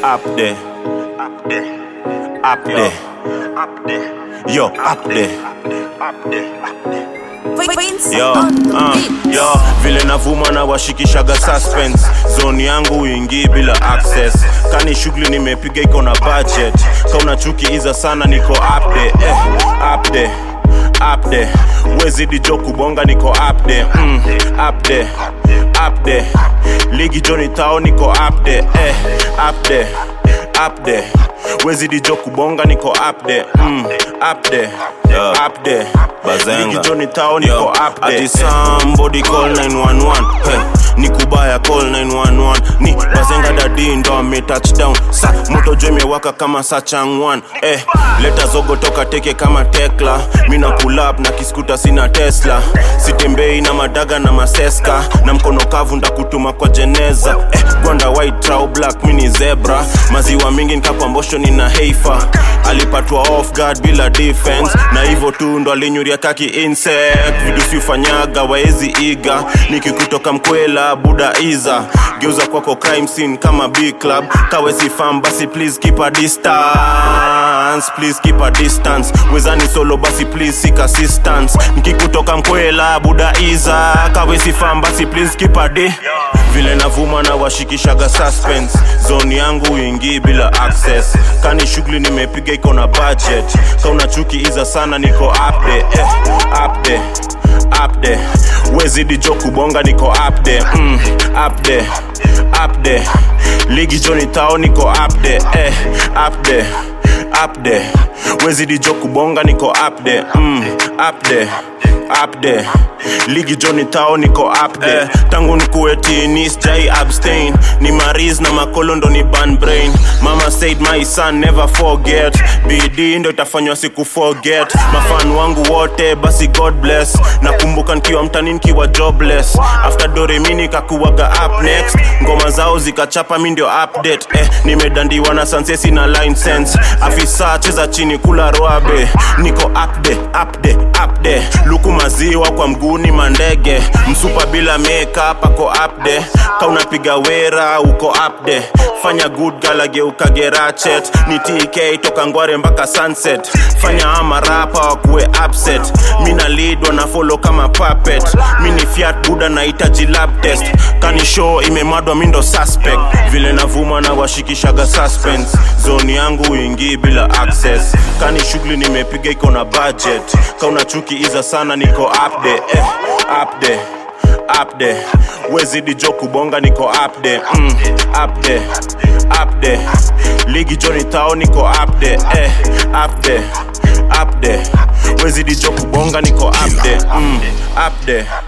up there, Up there, up there, up there, yo, up there. up there, up there. Prince Yo, on the uh, beat. yo, vile navuma na washikishaga suspense zone yangu uingii bila access kani shughuli nimepiga iko na budget kauna chuki iza sana niko up there, eh, up there, up there. wezidi jo kubonga niko up there, mm, up there, up there. ligi joni tao niko up there, eh, up there, up there. wezidi jo kubonga niko up there, mm, up there, up there. Bazenga. ligi joni tao niko Yo, up there. ati somebody call 911 hey, ni kubaya call 911 ni bazenga dadi ndo ame touchdown sa moto jo imewaka kama sa changwan eh, leta zogo toka teke kama tekla mina pull up na kiskuta sina tesla sitembei na madaga na maseska na mkono kavu ndakutuma kwa jeneza eh, gwanda white trau black mini zebra maziwa mingi nkapambosho nina heifa alipatwa off guard bila defense na hivyo tu ndo alinyuria kaki insect vitu siufanyaga waezi iga nikikutoka mkwela buda iza geuza kwako crime scene kama b club kawezi fam basi please keep a distance please keep a distance wezani solo basi please seek assistance nikikutoka mkwela buda iza kawezi fam basi please keep a di vile navuma na washikishaga suspense zone yangu uingii bila access kani shughuli nimepiga iko na budget kauna chuki iza sana niko up there, eh, up there, up there. wezidi jo kubonga niko up there, mm, up there, up there. ligi joni tao niko up there, eh, up there, up there. wezidi jo kubonga niko up there, mm, up there up there ligi joni tao niko up there eh, tangu nikuwe tini sijai abstain ni maris na makolo ndo ni ban brain mama said my son never forget bidii ndo itafanywa siku forget mafan wangu wote basi god bless nakumbuka nikiwa mtani nikiwa jobless after doremi nikakuwaga up next ngoma zao zikachapa mi ndio update eh, nimedandiwa na sansesi na line sense afisa cheza chini kula roabe niko up there, up there, up there. luku maziwa kwa mguni mandege msupa bila makeup ako up there kaunapiga wera uko up there fanya good galageuka gerachet ni tk toka ngware mpaka sunset fanya ama rapa wakuwe upset mina lead wana follow kama puppet mini fiat buda nahitaji lab test kani show imemadwa mindo suspect vile navuma na washikishaga suspense zone yangu uingii bila access kani shughuli nimepiga iko na budget kauna chuki iza sana niko up there, eh, up there up there wezidi jo kubonga niko up there, mm, up there, up there ligi joni tao niko up there, eh, up there, up there wezidi jo kubonga niko up there, mm, up there